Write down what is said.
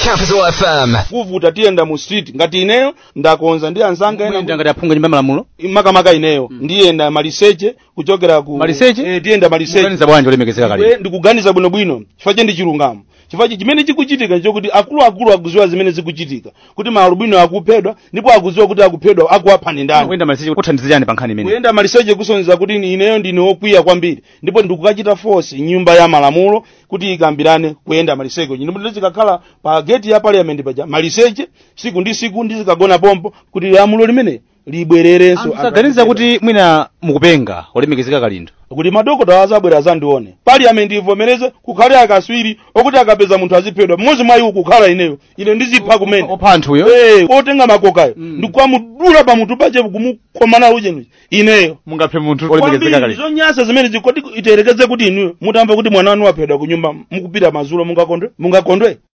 Capital FM. kuvuta tiyenda mu street ngati ineyo ndakonza ndi anzanga ena Mwenda ngati aphunga nyumba malamulo makamaka ineyo ndiyenda maliseche kuchokera ku Maliseche? eh, tiyenda maliseche Kuganiza bwanji olemekezeka Iwe kali ndikuganiza bwinobwino chifukwa che ndi chilungamo chifukwa chi- chimene chikuchitika nchokuti akuluakulu akuziwa zimene zikuchitika kuti maalubino akuphedwa ndipo akuziwa kuti akuphedwa akuwaphani ndani kuyenda maliseche kuthandiza chani pa nkhani imene kuyenda maliseche kusonyeza kuti ni- ineyo ndine wokwiya kwambiri ndipo ndikukachita force nyumba ya malamulo kuti ikambirane kuyenda maliseche ndipo ndizikakhala pa gate ya parliament paja maliseche siku ndi siku ndizikagona pompo kuti lamulo limene libwererenso saganiza kuti mwina mukupenga olemekezeka kalindo kuti madokota azabwera azandione parliament ivomereze kukhale akaswiri okuti akapeza munthu aziphedwa mmodzi mwa iwo kukhala ineyo ine ndizipha kumene opha anthuyo Eh, otenga makokayo ndikuamudula pamutu pache kumukhomana uchenuchi ineyo mungaphe munthu olemekezeka kwambiri kalindo zonyasa zimene zikoti iterekeze kuti inuyo mutamva kuti mwana wanu waphedwa kunyumba mukupita mazulo mungakondwe mungakondwe